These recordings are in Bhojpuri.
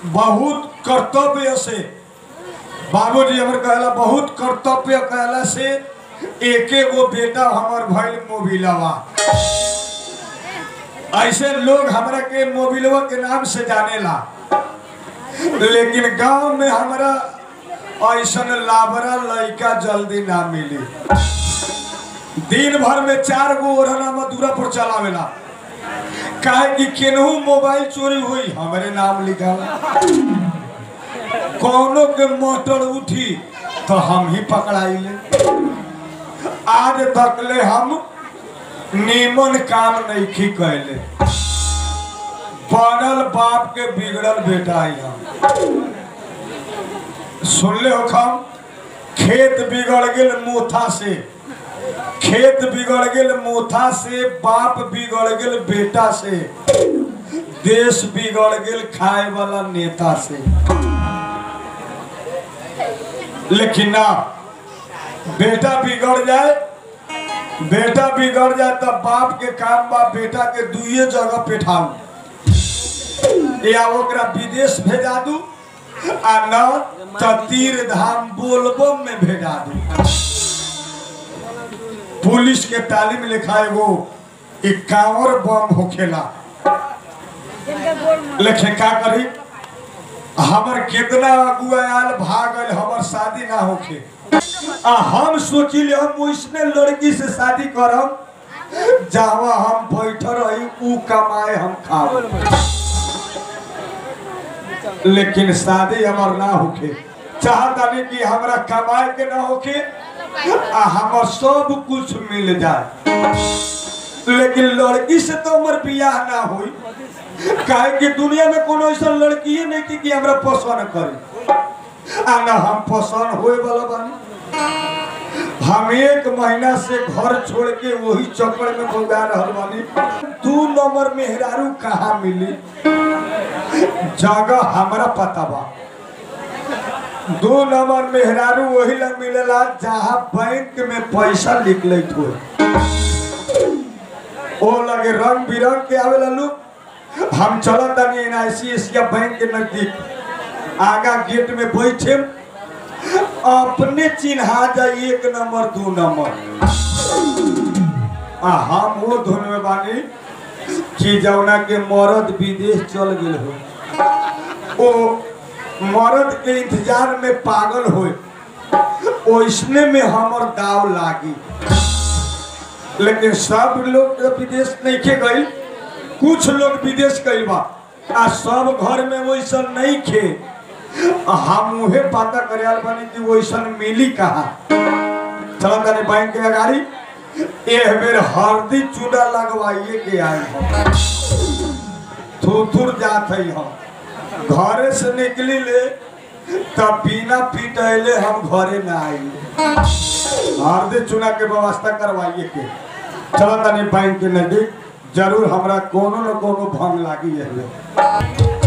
बहुत कर्तव्य से बाबूजी हमर कहला बहुत कर्तव्य कहला से एके गो बेटा हमर भइल मोबिलवा ऐसे लोग हमरा के मोबिलवा के नाम से जानेला लेकिन गांव में हमरा ऐसन लाबरा लड़का जल्दी ना मिली दिन भर में चार गो ओढ़ना मधुरा पर चलावेला काहे कि केनहू मोबाइल चोरी हुई हमरे नाम लिखा कौनो के मोटर उठी तो हम ही पकड़ाइले आज तकले हम नीमन काम नहीं कैले बनल बाप के बिगड़ल बेटा आई हम सुनले हो खम खेत बिगड़ गेल मोथा से खेत बिगड़ गेल मोथा से बाप बिगड़ गेल बेटा से देश बिगड़ गेल खाए वाला नेता से लेकिन ना बेटा बिगड़ जाए बेटा बिगड़ जाए तब बाप के काम बा बेटा के दुइये जगह पेठाऊ या ओकरा विदेश भेजा दू आ न त तीर धाम बोलबम में भेजा दू पुलिस के तालीम लिखा एगो इक्यावन बम होखेला लेकिन का करी हमर कितना अगुआ आयल भागल हमर शादी ना होखे आ हम सोचिले हम वैसने लड़की से शादी करम जहाँ हम बैठ रही ऊ कमाए हम खाओ लेकिन शादी हमार ना होखे चाहतानी कि हमरा कमाए के ना होखे आ हमर सब कुछ मिल जाए लेकिन लड़की से तो हमर बियाह ना होई काहे कि दुनिया में कोनो ऐसा लड़की ही नहीं थी कि हमरा पसंद करे आ ना हम पसंद होए वाला बानी हम एक महीना से घर छोड़ के वही चक्कर में भोगा रहल बानी दू नंबर मेहरारू कहाँ मिली जगह हमरा पता बा दो नंबर मेहरारू वही लग मिलेला जहाँ बैंक में पैसा निकलत हो ओ लगे रंग बिरंग के आवेला लोग हम चलत तानी एनआईसी एशिया बैंक के नजदीक आगा गेट में बैठे अपने चिन्हा जाए एक नंबर दो नंबर आ हम वो धुन में बानी कि जौना के मर्द विदेश चल गेल हो ओ मर्द के इंतजार में पागल हो ओइसने में हमर दाव लागी लेकिन सब लोग तो विदेश नहीं के गई कुछ लोग विदेश गई बा आ सब घर में वैसन नहीं खे आ हम उहे पता करे आल बानी कि वैसन मिली कहा चलो तनी बैंक के अगाड़ी एह बेर हल्दी चूड़ा लगवाइए के आए हम थुथुर जात है हम घरे से निकली ले तब बिना पिटैले हम घरे ना आई हल्दी चूड़ा के व्यवस्था करवाइए के चलो तनी बैंक के नजदीक जरूर हमरा कोनो न कोनो भंग लागी है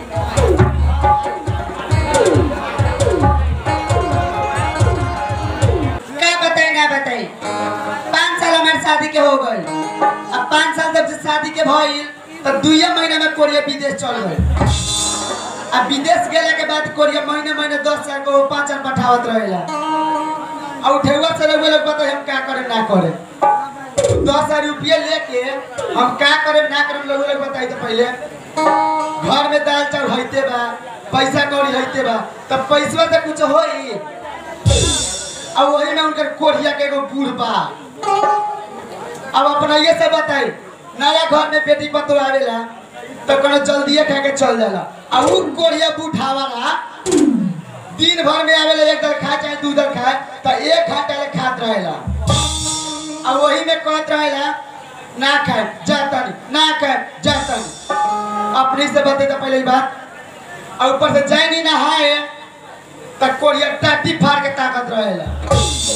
क्या बताएं क्या बताएं पाँच साल हमारे शादी के हो गए अब पाँच साल जब से शादी के भइल तब दुइये महीना में कोरिया विदेश चल गए अब विदेश गेला के बाद कोरिया महीने महीने दस हजार को पाँच हजार पठावत रहेला और उठेवा से लोग लोग बताए हम क्या करे ना करे दस हजार रुपये लेके हम क्या करे ना करे लोग लोग बताई तो पहले घर में दाल चावल हईते बा पैसा कौड़ी हईते बा तब पैसा तो कुछ होई अब वही में उनकर कोरिया के एगो बूढ़ बा अब अपना ये सब बताई नया घर में बेटी पतो आवेला तो कोनो जल्दिए खा के चल जाला अब उ कोरिया बूढ़ावाला दिन भर में आवेला एक दर खाए चाहे दू दर खाए तो एक घंटा ले खात रहेला अब वही में कहत रहेला ना खाए जाता नहीं ना खाए जाता नहीं अपने से बते तो पहले ही बात और ऊपर से जाए नहीं नहाए तक कोरिया टाटी फाड़ के ताकत रहेला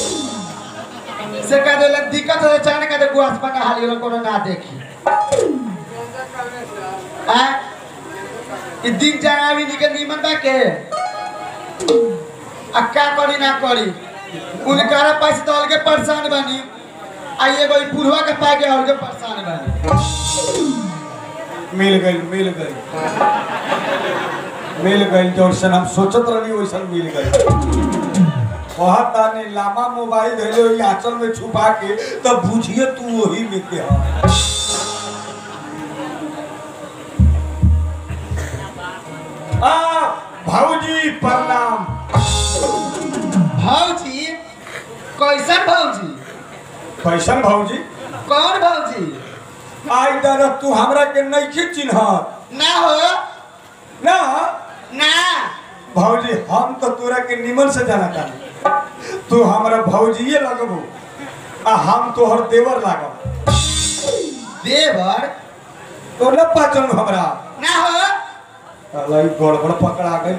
से कह देला दिक्कत हो जाने का देखो आसमान का हाल ये कोनो ना देखी आ ई दिन जाना भी निके नीमन बा के आ का करी ना करी उनकारा पास तो अलगे परेशान बनी आ एगो ई बुढ़वा के पाके अलगे परेशान बनी मिल गई मिल गई मिल गई जैसन हम सोचत रही वैसन मिल गई कहत तानी लामा मोबाइल धैले ओई आंचल में छुपा के तब बुझिए तू वही में के ह आ भाऊजी प्रणाम भौजी कैसन भौजी कैसन भाऊजी कौन भौजी आई दादा तू हमरा के नहीं चिन्हत ना हो ना ना भौजी हम तो तोरा के निमन से जाना चाही तू हमरा भौजिए लगबू आ हम तोहर देवर लागब देवर तो न पाचन हमरा ना हो अलाई गड़बड़ पकड़ा गई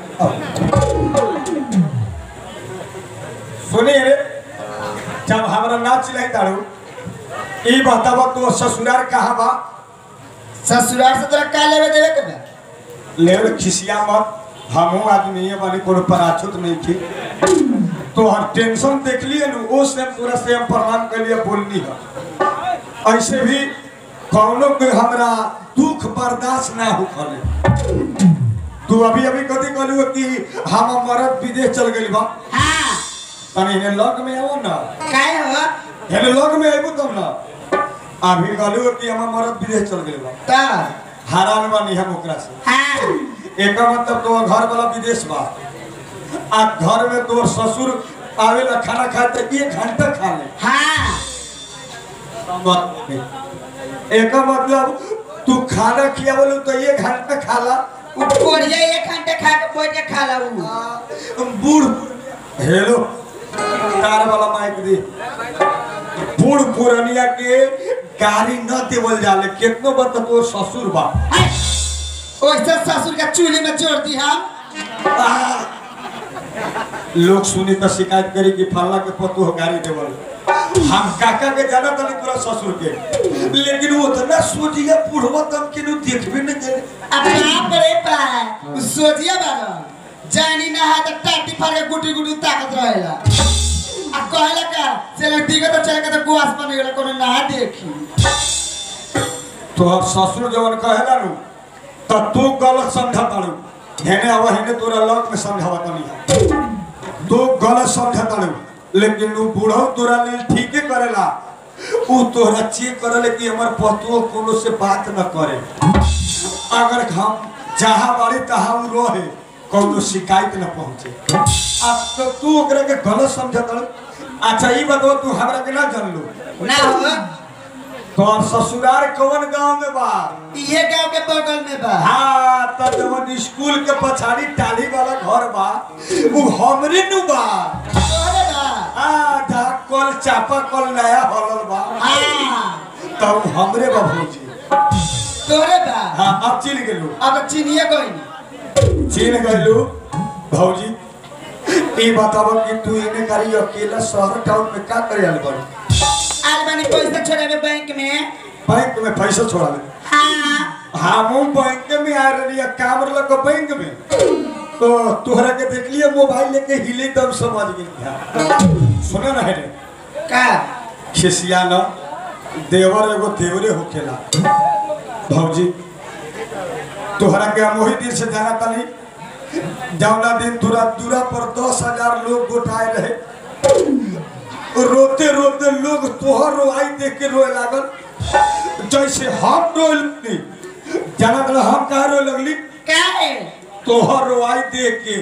सुनिए रे जब हमरा ना चिल्लाई तारू ई बतावा तो ससुरार कहाँ बा ससुराल से तोरा का लेवे देवे के बा लेवल खिसिया मत हमहू आदमी है बानी कोनो पराछुत नहीं थी तो हर टेंशन देख लिए नु ओ से पूरा से हम प्रणाम कर लिया बोलनी है ऐसे भी कौनो के हमरा दुख बर्दाश्त ना हो खले तू अभी अभी कथी कहलू कि हम मरद विदेश चल गइल बा हाँ तनी हेने लग में आओ ना काहे हो हेने लग में आइबू तब ना अभी कहलू कि हम मरद विदेश चल गइल बा तो हैरान बानी हम ओकरा से हाँ एक मतलब तो घर वाला विदेश बा आ घर में तोर ससुर आवेला खाना खाए तो एक घंटा खा ले हाँ मत नहीं। एक मतलब तू खाना खियावलू तो एक घंटा खाला उ कोरिया एक घंटे खा के बैठ के खा ला उ बूढ़ हेलो कार वाला माइक दे बूढ़ पुरनिया के गाड़ी न देवल जाले कितनो बार तो तोर ससुर बा हाय। ओइसे ससुर के चूल्हे में जोड़ दी हम आ, लोग सुनी तो शिकायत करी कि फल्ला के पतु हो गाड़ी देवल हम काका के जाना तनी तोरा ससुर के लेकिन वो उतना सोचिए बुढ़वा तम के नु देखबे न करे अब ना पड़े पाए उ सोचिए बारो जानी ना है तो टाटी फाड़ के गुटी गुटी ताकत रहेला आ कहला का चले दिगो तो चले के तो गुआस बन गेला कोनो ना देखी तो अब ससुर जवन कहेला नु तो तू गलत समझा तारू हेने अब हेने तोरा लग में समझावा तनी तू गलत समझा तारू लेकिन उ बूढ़ो तोरा लेल ठीके करेला उ तोरा चेक करले कि हमर पतुओ कोनो से बात न करे अगर हम जहाँ बाड़ी तहाँ उ रहे कौनो शिकायत न पहुंचे अब तो तू ओकरा के गलत समझत अच्छा ई बताओ तू हमरा के ना जानलू ना हो तो अब ससुरार कौन गांव में बा ये गांव के बगल में बा हाँ त जवन स्कूल के पछाड़ी टाली वाला घर बा उ हमरे नु बा तोरे बा हाँ जहाँ कल चापा कल नया हलल बा हाँ तब हमरे बा भौजी तोरे बा हाँ अब चिन गेलू अब चिनिए कोई चिन गलू भौजी ई बताब कि तू इने करी अकेला शहर टाउन में का करे आल बड़ी आज बानी पैसा छोड़े में बैंक में बैंक में पैसा छोड़ा ले हाँ हमू बैंक में आ रही है काम लग बैंक में तो तोहरा के देख लिया मोबाइल लेके हिले तब समझ गई सुना ना है रे का खिसिया न देवर एगो देवरे होखेला भौजी तोहरा के हम वही दिन से जाना तनी जौना दिन दूरा दूरा पर दस हजार लोग गोटाए रहे रोते रोते लोग तोहर रोआई देख के रोए लागल जैसे हम रोए जाना तला हम कहा रोए लगली का है तोहर रोआई देख के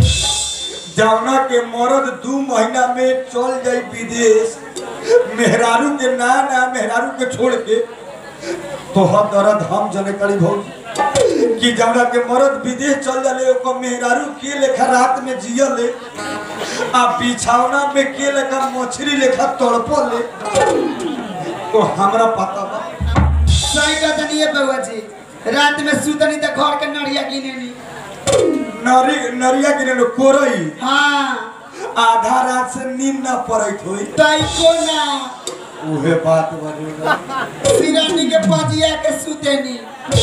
जौना के मरद दू महीना में चल जाई विदेश मेहरारू के ना ना मेहरारू के छोड़ के तोहर दर्द हम जने करी भौजी कि जौना के मरद विदेश चल जाले ओकर मेहरारू के लेखा रात में जियले आ बिछौना में के लेखा मछली लेखा तड़पले तो हमरा पता बा सही कहता नहीं है बउआ जी रात में सुतनी तो घर के नड़िया गिने नी नरी नरिया गिरे लो कोरई हाँ आधा रात से नींद ना पड़त होई टाइको ना उहे बात बनेगा सिरानी के पजिया के सुतेनी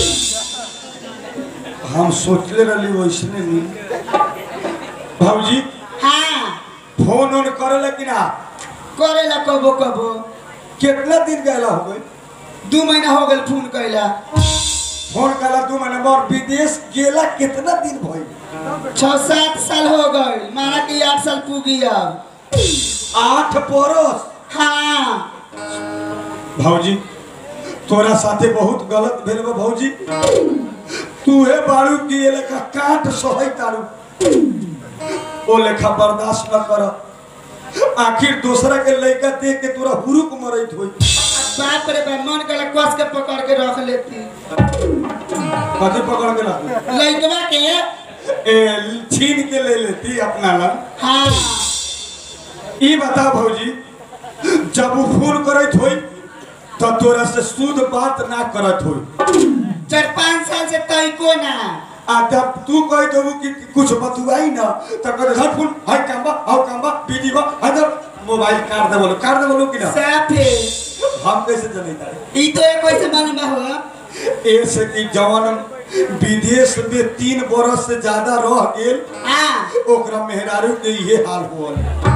हम सोचले रहली वैसने नहीं भौजी हाँ फोन ऑन करेला कि ना करेला कबो कबो कितना दिन गैला हो गई दू महीना हो गल फोन कैला फोन कला तू मैंने मोर विदेश गेला कितना दिन भइल छह सात साल हो गए माना कि आठ साल पूगी अब आठ बरस हाँ भौजी तोरा साथे बहुत गलत भेल बा भौजी तू हे बारू की ये लेखा काट सहै तारू ओ लेखा बर्दाश्त न कर आखिर दूसरा के लड़का देख के तोरा हुरुक मरैत होई बाप रे बाप मन कर कस के पकड़ के रख लेती कथी पकड़ के रख लड़कवा के ए छीन के ले लेती अपना लग हाँ ई बता भौजी जब वो फोन करत होई तो तोरा से शुद्ध बात ना करत होई चार पाँच साल से तई को ना आ जब तू कह देबू कि कुछ बतुआई ना तो कर झट फोन हाय कांबा हाउ कांबा बिजी बा हदर मोबाइल काट दे बोलो काट दे बोलो कि ना साफे हम कैसे जनिता ई तो एक वैसे मालूम बा हुआ ऐसे कि जवान विदेश में तीन बरस से ज्यादा रह गेल हाँ ओकरा मेहरारू के ये हाल हुआ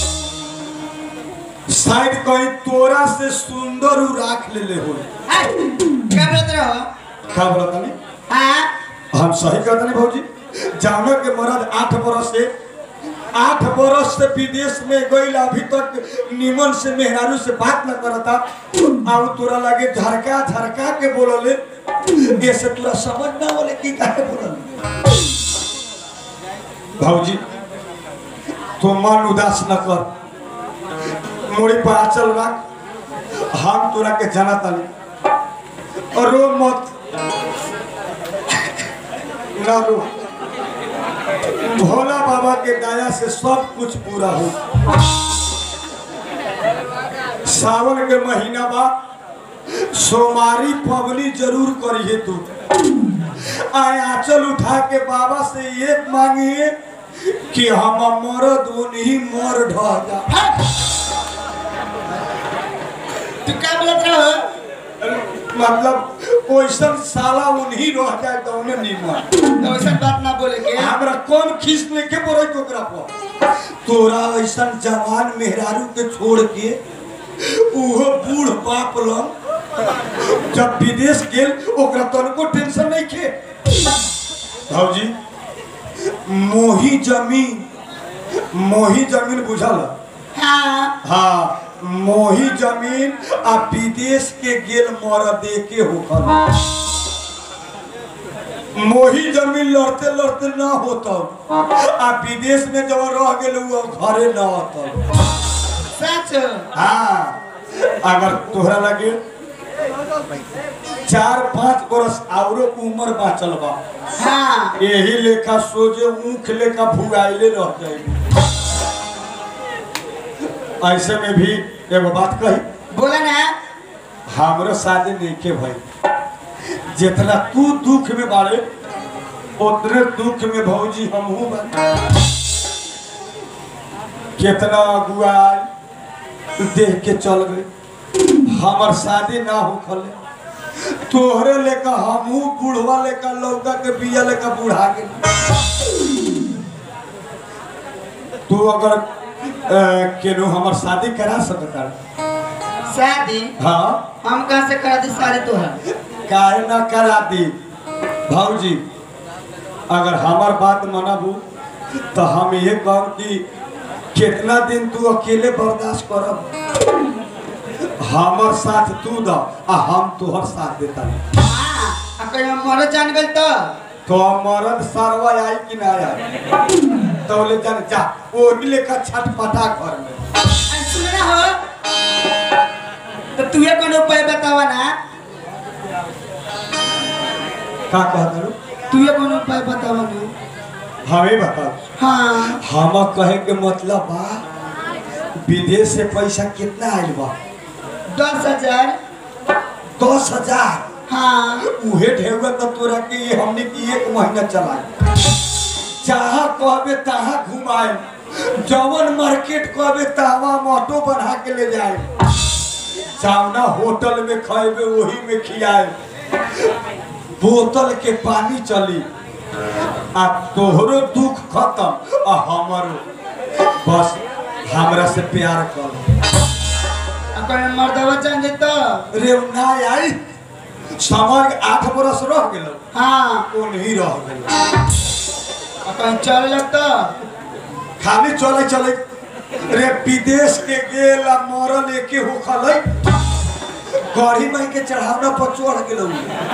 शायद कहीं तोरा से सुंदर उ राख लेले हो हाँ, क्या बोलत रहो का बोलता नहीं हाँ हम सही कहते नहीं भौजी जानो के मरद आठ बरस से आठ बरस से विदेश में गई अभी तक निमन से मेहरारू से बात न करता अब तोरा लगे झरका झरका के बोलले ऐसे तोरा समझ ना बोले कि काहे बोलले भौजी तो मन उदास न कर मोड़ी पर आचल रख हम तोरा के जाना ताली और रो मत ना रो भोला बाबा के दया से सब कुछ पूरा हो सावन के महीना बाद सोमारी पवनी जरूर करिए तू आए आंचल उठा के बाबा से ये मांगिए कि हम मरद उन्हीं मर ढह जा तू क्या बोलत रहो मतलब वैसन साला उन्हीं रह जाए तो उन्हें निमन तो वैसा बात ना बोले के हमरा कौन खींच लेके बोले के ओकरा पर तोरा ऐसन जवान मेहरारू के छोड़ के उहो बूढ़ बाप लंग जब विदेश गेल ओकरा तनको टेंशन नहीं खे भाजी मोही जमीन मोही जमीन बुझल हाँ हाँ मोही जमीन आ विदेश के गेल मर दे के होकर मोही जमीन लड़ते लड़ते ना होता आ विदेश में जब रह गेल वो घरे ना होता सच हाँ अगर तोहरा लगे चार पांच बरस आवरो उम्र बाचल बा हाँ यही लेखा सोजे ऊख लेखा भुगाइले रह जाएगी ऐसे में भी एगो बात कही बोला ना हमरो शादी नहीं के भाई जितना तू दुख में बाड़े उतने दुख में भौजी हमहू बा कितना अगुआ देख के चल गए हमर शादी ना हो खले तोहरे लेकर हमहू बूढ़वा लेकर लौका के बिया लेकर बूढ़ा गेल तू अगर अ, केनो हमर शादी करा सकता शादी हाँ हम कहाँ से करा दी सारे तो है काहे ना करा दी भाऊजी अगर हमार बात मानबू तो हम ये कहब कि कितना दिन तू अकेले बर्दाश्त करब हमर साथ तू द आ हम तोहर साथ देता हाँ अब कहीं हम मरो जान गए तो तो मरद सरवा आई कि ना आई तो ले जान जा ओ लेकर छटपटा घर में अरे सुन ना हो तो तुहे कौन उपाय बतावा ना का कहत रू तुहे कौन उपाय बतावा ना हमें बताओ हाँ हम कहे के मतलब बा विदेश से पैसा कितना आइल बा दस हजार दस हजार हाँ उहे ढेउआ तो तोरा के ये हमने की एक महीना चलाए जहाँ कहबे तहाँ घुमाए जवन मार्केट कहबे तहवा ऑटो बना के ले जाए सामना होटल में खाएबे वही में खियाए बोतल के पानी चली आ तोहरो दुख खत्म आ हमारो बस हमरा से प्यार कर अब कहीं मर्दवा जान जाए तो रे ना आई समय आठ बरस रह गेल हाँ ओनही रह गेल आ कहीं चल लगता खाली चले चले रे विदेश के गेल आ मरल एके होखल गढ़ी माई के चढ़ावना पर चढ़ गेल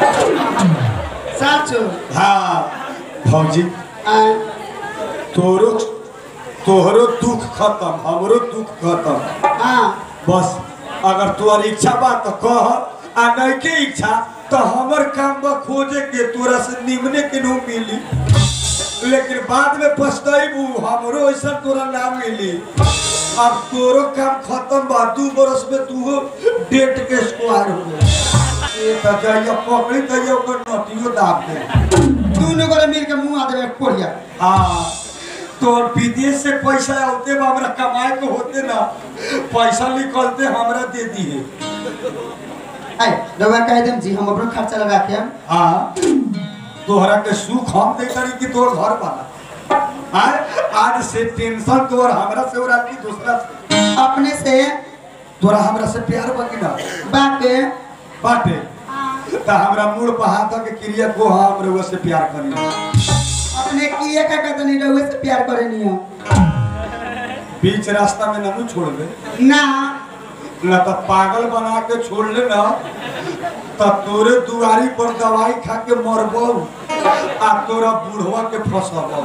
साचो हाँ भौजी आ तोरो तोहरो दुख खत्म हमरो दुख खत्म हाँ बस अगर तोहर इच्छा बा तो कह आ नहीं के इच्छा तो हमर काम बा खोजे के तोरा से निमने के नो मिली लेकिन बाद में पछताइबू हमरो ऐसा तोरा ना मिली अब तोरो काम खत्म बा दू बरस में तू डेट के स्क्वायर हो गया ये तो जाइए पकड़ी जाइए ओकर नटियो दाब दे दोनों को मिल के मुंह आ देवे कोरिया हाँ तो विदेश से पैसा आते बा हमरा कमाए के होते ना पैसा निकलते हमरा दे दिए आए रवा कह देम जी हम अपना खर्चा लगा के हम हाँ तोहरा के सुख हम दे करी कि तोर घर वाला हाँ आज से टेंशन तोर हमरा से और की दूसरा से अपने से तोरा हमरा से प्यार बा कि ना बाटे बाटे ता हमरा मूड पर हाथ के क्रिया को हम रउआ से प्यार करी अपने किए का कहते नहीं रहुए से प्यार करे नहीं हो बीच रास्ता में ननू छोड़ दे ना ना तो पागल बना के छोड़ ले ना तो तोरे दुआरी पर दवाई खा के मरबो आ तोरा बूढ़वा के फंसबो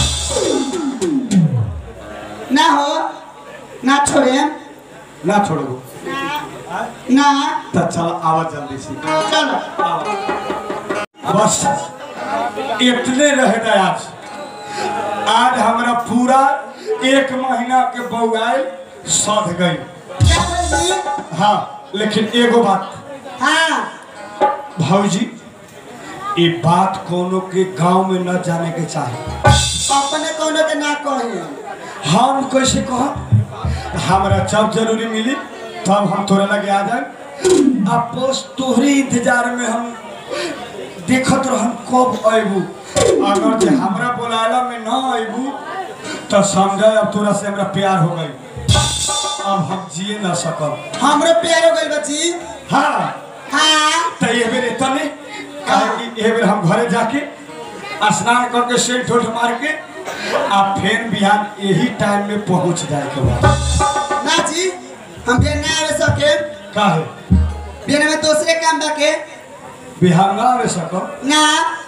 ना हो ना छोड़े ना छोड़बो ना तो चल आवा जल्दी से चलो बस इतने रह गए आज आज हमारा पूरा एक महीना के बउआई सध गई क्या बोल जी? हाँ लेकिन एगो बात हाँ भौजी ये बात कोनो के गांव में न जाने के चाहिए अपने कोनो के ना कहे हम कैसे कह हमरा जब जरूरी मिली तब हम तोरे लगे आ जाए अब बस तोहरे इंतजार में हम देखत रहम कब अबू अगर जे हमरा बोलाला में न अबू तो समझ अब तोरा से हमरा प्यार हो गई अब हम जिए न सकब हमरो प्यार हो गइल बची हाँ हाँ तो ये बेर तने काहे कि ये बेर हम घरे जाके स्नान करके सेंट उठ मार के आ फिर बिहान यही टाइम में पहुंच जाए के बाद ना जी हम बिहान ना आवे सके काहे बिहान में दूसरे काम बाके बिहान ना आवे सको ना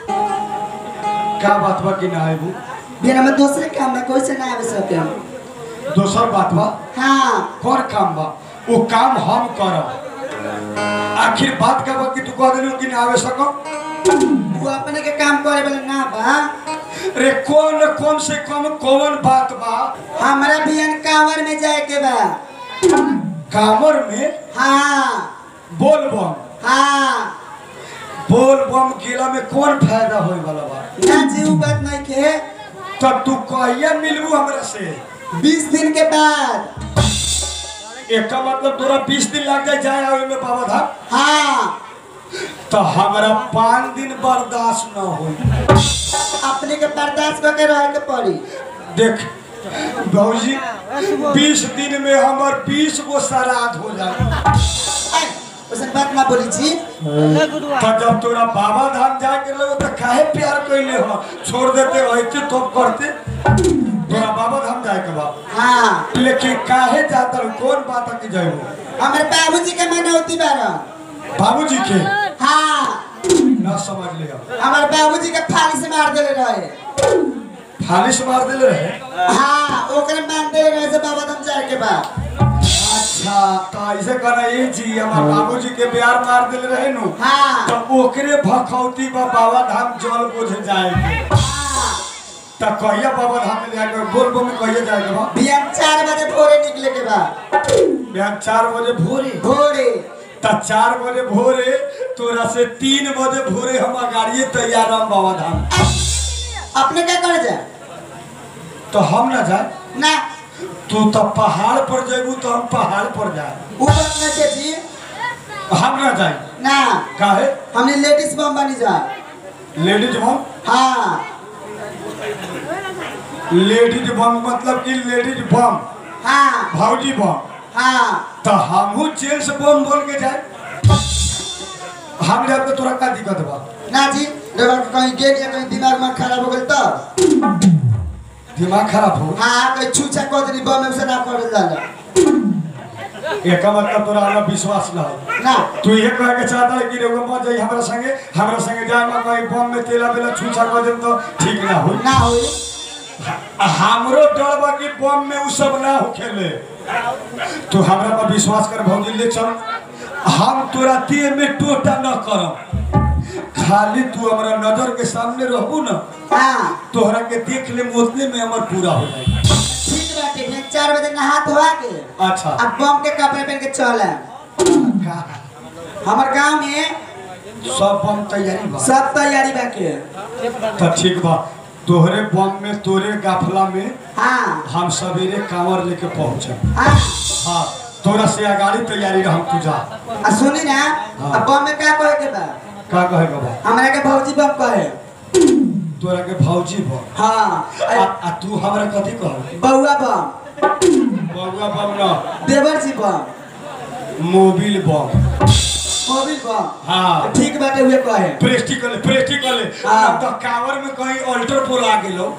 का बात बा कि ना आबू बिहान में दूसरे काम बा कोई से ना आवे सके हम दोसर बात बा हाँ कर काम बा वो काम हम करब आखिर बात का बा कि तू कह दिलो कि ना आवे सको वो अपने के काम करे वाला ना बा रे कौन कौन से कौन कौन बात बा हमरा बिहान कांवर में जाए के बा कामर में हाँ बोल बम हाँ बोल बम गेला में कौन फायदा होए वाला बा ना जी उ बात नहीं के तब तू कहिया मिलबू हमरा से बीस दिन के बाद एका मतलब तोरा बीस दिन लग जाए जाए आवे में बाबा धाम हाँ तो हमरा पाँच दिन बर्दाश्त न हो अपने के बर्दाश्त करके रहे के पड़ी देख भौजी बीस दिन में हमर बीस गो श्राद्ध हो जाए ऐ, वैसन बात ना बोली जी तो जब तोरा बाबा धाम जाके लगे तो काहे प्यार कैले हो छोड़ देते रहते तो करते तोरा बाबा धाम जाए के बाद हाँ लेकिन काहे जाता रहो? कौन बात है कि जाए हमारे बाबूजी के मनौती बारा बाबूजी के हाँ ना समझ लिया हमारे बाबूजी के फाली से मार देले रहे फालिश मार दिले रहे हाँ ओकरे मार देले रहे से बाबा धाम जाए के बाद अच्छा तो ऐसे कहना ये जी हमार बाबूजी के बिहार मार दिले रहे नु हाँ तो ओकरे भखौती बा बाबा धाम जल बोझ जाएंगे हाँ तो कहिया बाबा धाम में जाएंगे बोल बो में कहिया जाएंगे बा बिहान चार बजे भोरे निकले के बाद बिहान चार बजे भोरे भोरे तो चार बजे भोरे तोरा से तीन बजे भोरे हम गाड़िए तैयार हम बाबा धाम अपने क्या कर जाए तो हम ना जाए ना तू तो पहाड़ पर जेबू तो हम पहाड़ पर जाए ऊपर न के जी हम ना जाए ना काहे हमने लेडीज बम बनी जाए लेडीज बम हाँ लेडीज बम मतलब कि लेडीज बम हाँ भौजी बम हाँ तो हमहू जेंट्स बम बोल के जाए हम जब तो तोरा का दिक्कत बा ना जी रवा के कहीं गेल या कहीं दिमाग में खराब हो गई तो दिमाग खराब हो हाँ कहीं छूछा कह देनी बम में उसे ना कर जाला एक मतलब तोरा हमरा विश्वास ना हो ना तू ये कहे के चाहता है कि रेगो मत जाई हमरा संगे हमरा संगे जाए में कहीं बम में तेला बेला छूछा कर देम तो ठीक ना हो ना होई हमरो डर बा कि बम में उ सब ना होखेले तू हमरा पर विश्वास कर भौजी ले चल हम तोरा देह में टोटा न करम खाली तू हमरा नजर के सामने रहबू ना हाँ तोहरा के देख ले उतने में हमर पूरा हो जाए ठीक बाटे फिर चार बजे नहा धोआ के अच्छा अब बम के कपड़े पहन के चल हमार गांव में सब बम तैयारी बा सब तैयारी बाके तो ठीक बा तोहरे बम में तोरे गाफला में हाँ हम सवेरे कांवर लेके पहुंचे हाँ हाँ तोरा से अगाड़ी तैयारी रह तू जा आ सुनी ना हाँ। अब बम में क्या कहे के बा का कहेगा बा हमरा के भौजी बम कहे तोरा के भौजी बा हाँ आ, आ तू हमरा कथी कह बउआ बम बउआ बम न देवर जी बम मोबिल बम मोबिल बम हाँ ठीक बाटे हुए कहे प्रेस्टिकल प्रेस्टिकल हाँ। अब तो कांवर में कहीं अल्टर पोल आ गेलो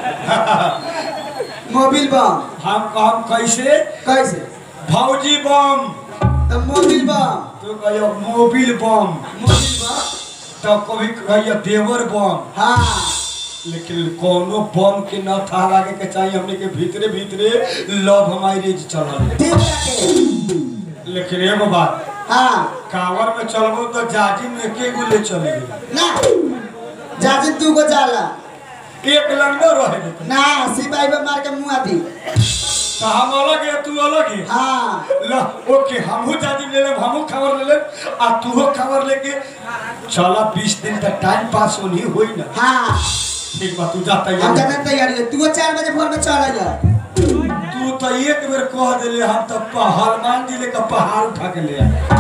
मोबिल बम हम हम कैसे कैसे भौजी बम तो मोबिल बम तू कहियो मोबिल बम मोबिल बम तो कभी कहियो देवर बम हाँ लेकिन कोनो बम के न था लागे के चाहिए हमने के भीतरे भीतरे लव मैरिज चलल ठीक बाटे लेकिन एगो बात हाँ कांवर में चलबो तो जाजी में एके गो ले चली ना जाजिन तू को जाला एक लंगड़ो रहे दे ना सिपाही पे मार के मुंह आती तो हम अलग है तू अलग है हाँ ल ओके हमहू जाजी ले लेब हमहू खबर ले लेब आ तूहो खबर लेके चला बीस दिन तक टाइम पास होनी होई ना हाँ ठीक बा तू जा हम तैयार जाने तैयारी है तू चार बजे भोर में चल जा तू तो एक बेर कह दिले हम तो प- हनुमान जी लेकर पहाड़ उठा के ले आए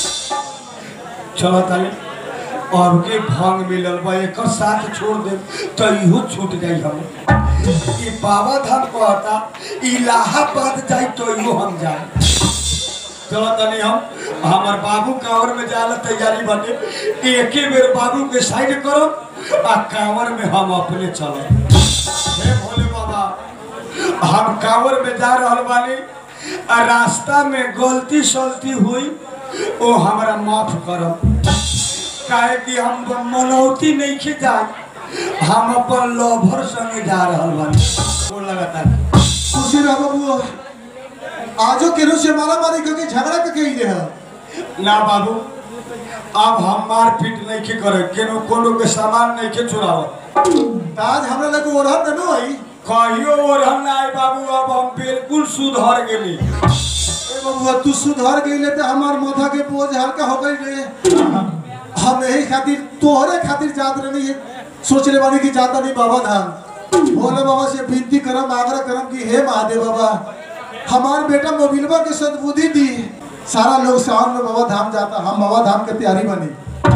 चलो ताली अब के भांग मिलल बा एकर साथ छोड़ दे तो इहो छूट जाई हम ई बाबा धाम कहता इलाहाबाद जाई तो इहो हम जाए चलो तनी हम हमार बाबू कांवर में जाला तैयारी बने एके बेर बाबू के साइड करो आ कांवर में हम अपने चलो हे भोले बाबा हम कांवर में जा रहल बानी आ रास्ता में गलती सलती हुई ओ हमरा माफ करब काहे कि हम मनौती नहीं के जाए हम अपन लवर संगे जा रहल बानी वो लगातार खुशी रह बाबू आजो केरो से मारा मारी करके झगड़ा के कही रहे ना बाबू अब हम मार पीट नहीं के करे केनो कोनो के सामान नहीं के चुराव आज हमरा लगे ओढ़न न आई कहियो ओढ़न ना आए बाबू अब हम बिल्कुल सुधर गेली ए बाबू तू सुधर गईले तो हमार माथा के बोझ हल्का हो गई रे हम यही खातिर तोहरे खातिर जात रही सोच ले बानी कि जाता नहीं बाबा धाम भोले बाबा से विनती करम आग्रह करम कि हे महादेव बाबा हमार बेटा मोबिलबा के सद्बुद्धि दी सारा लोग सावन में बाबा धाम जाता हम बाबा धाम के तैयारी बनी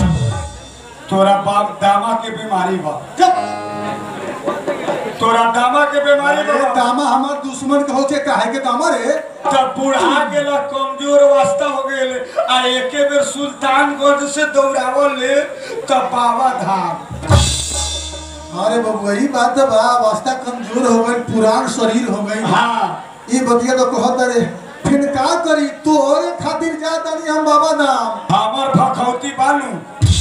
तोरा बाप दामा के बीमारी बा जब तोरा दामा के बीमारी अरे बा दामा हमार दुश्मन के होके काहे के दामा रे तब बुढ़ा गेला कमजोर वास्ता हो गेल आ एके बेर सुल्तानगंज से दौड़ावल ले तब बाबा धाम अरे बाबू यही बात है बा अवस्था कमजोर हो गई पुरान शरीर हो गई हाँ ये बतिया तो कहत रे फिर का करी तोरे खातिर जा तानी हम बाबा धाम हमर भखौती बानू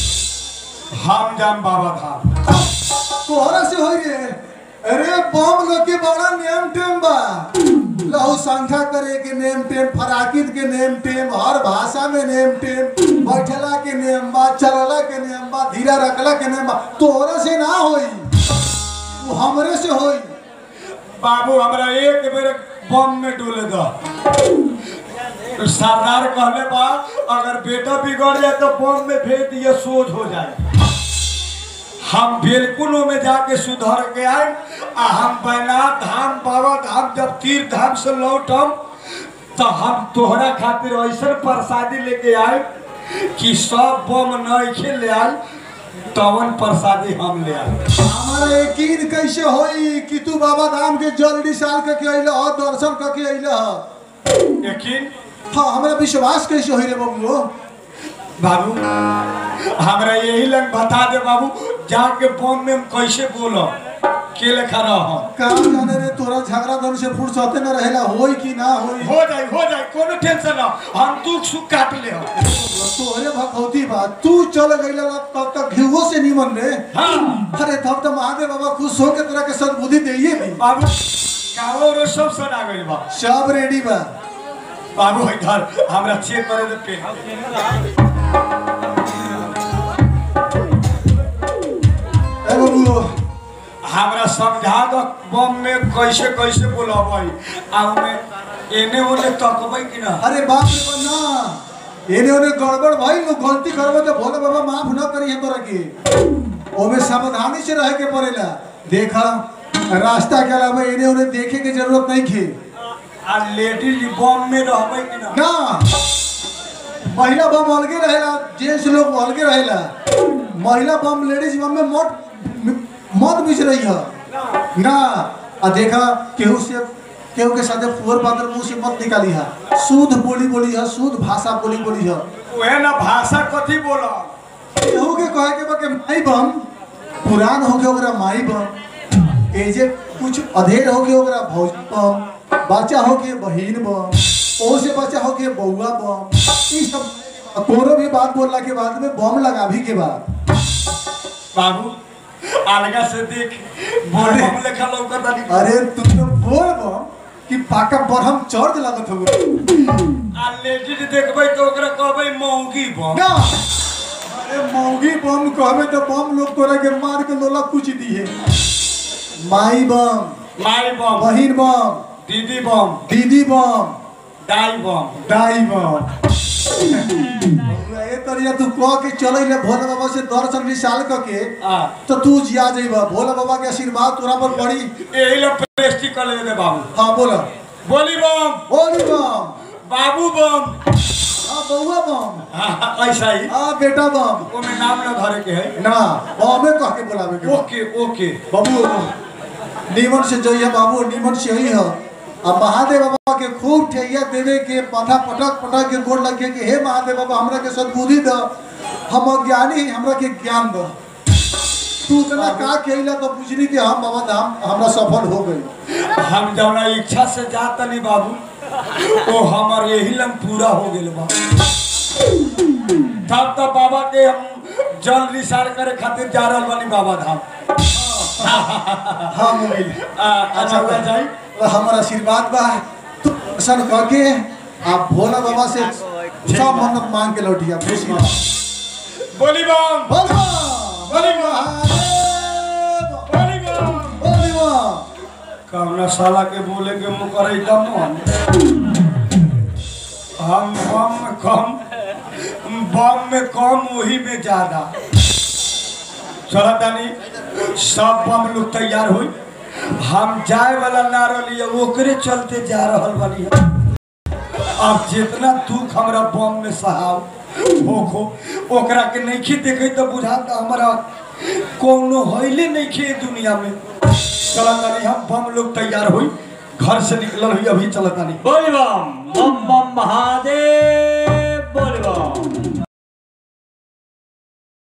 हम जाम बाबा धाम तोहरा से होई रे अरे बम लोग के बड़ा नेम टेम बा लहू संख्या करे के नेम टेम फराकित के नेम टेम हर भाषा में नेम टेम बैठला के नेम बा चलला के नेम बा धीरा रखला के नेम बा तोहरा से ना होई वो हमरे से होई बाबू हमरा एक बेर बम में डोले दो सरदार कहले बा अगर बेटा बिगड़ जाए तो बम में भेज दिए सोच हो जाए हम बिल्कुल में जाके सुधर के आए आ हम बैनाथ धाम बाबा धाम जब तीर्थ धाम से लौटम तो हम तोहरा खातिर ऐसा प्रसादी लेके आए कि सब बम नहीं ले आए तवन प्रसादी हम ले आए हमारा यकीन कैसे होई कि तू बाबा धाम के जल्दी साल के अइले ह दर्शन करके अइले ह लेकिन हाँ हमरा विश्वास कैसे होई रे बबुओ बाबू हमरा यही लग बता दे बाबू जाके बम में हम कैसे बोलो के लेखा रह का जाने रे तोरा झगड़ा धन से फुर्सते न रहेला होई कि ना होई हो जाए हो जाए कोनो टेंशन ना हम दुख सुख काट ले हम तोहरे भखौती बा तू चल गइला तब तक घिवो से निमन रे हाँ अरे तब तो महादेव बाबा खुश हो के तोरा के सद्बुद्धि देइए दी बाबू कावो रो सब सना गइल बा सब रेडी बा बाबू इधर हमरा चेक करे दे पे ए बाबू हमरा समझा दो बम में कैसे कैसे बोलबै आ में एने ओने तकबै कि ना अरे बाप रे बा ना एने ओने गड़बड़ भाई लोग गलती करबो तो भोले बाबा माफ न करी है तोरा के ओमे सावधानी से रहे के पड़ेला देखा रास्ता के अलावा एने ओने देखे के जरूरत नहीं खे आ लेडीज बम में रहबै कि ना ना महिला बम अलगे रहेला जेंट्स लोग अलगे रहेला महिला बम लेडीज बम में मत मत मिच रही है ना आ देखा केहू से केहू के साथे फुहर पात्र मुंह से मत निकाली है शुद्ध बोली बोली है शुद्ध भाषा बोली बोली है ओहे ना भाषा कथी बोला केहू के कहे के बा के माई बम पुरान हो के ओकरा माई बम एजे कुछ अधेर हो के ओकरा भौज बम बच्चा हो के बहिन बम ओ से बच्चा हो के बउआ बम ई सब कोनो भी बात बोलला के बाद में बम लगा भी के बाद बाबू अलगा से देख बोल बम लेखा लौकत आनी अरे तू तो बोल बम कि पाका बरहम चर्च लागत हो आ लेडीज देखबै तो ओकरा कहबै मौगी बम ना अरे मौगी बम कहबे तो बम लोग तोरा के मार के लोला कुछ दिए माई बम माई बम बहिन बम दीदी बम दीदी बम दाई बम दाई बम ए तरिया तू कह के चले ले भोले बाबा से दर्शन विशाल क के आ तो तू जिया जइबा भोले बाबा के आशीर्वाद तोरा पर पड़ी एही ला प्रेस्टी कर ले दे बाबू हाँ बोला बोली बम बोली बम बाबू बम हाँ बउआ बम हाँ, ऐसा ही हाँ बेटा बम ओमे नाम ना धरे के है ना बमे कह के बोलावे के बा। ओके ओके बाबू नीमन से जइया बाबू नीमन से ही है अब महादेव बाबा के खूब ठैया देवे के माथा पटक पटक के गोड़ लगे के हे महादेव बाबा हमरा के सद्बुद्धि द हम अज्ञानी हैं, हमरा के ज्ञान द तू इतना का कहिला तो पूछनी कि हम बाबा धाम हमरा सफल हो गई हम जौना इच्छा से जात नहीं बाबू ओ हमर यही लंग पूरा हो गेल बा तब तो बाबा के हम जल निसार करे खातिर जा रहल बानी बाबा धाम हाँ मोबाइल आ, अच्छा हुआ जाई हमारा आशीर्वाद बा तू दर्शन करके आप भोला बाबा से सब मन्नत मांग के लौटिया खुशी बोली बम बोल बा, बोली बोल बा, महादेव, बोली बम बोल बा। कौना साला के बोले के मुँह करे तब मन हम बम में कम बम में कम वही में ज्यादा चला तानी सब बम लोग तैयार हुई हम जाए वाला ना रही ओकरे चलते जा रहल बानी अब जितना दुख हमरा बम में सहाव होखो ओकरा के नहीं देखे तो बुझाता हमारा कोनो हईले नहीं खे दुनिया में चला तानी हम बम लोग तैयार हुई घर से निकलल हुई अभी चला तानी बोल बम बम बम महादेव बोल बम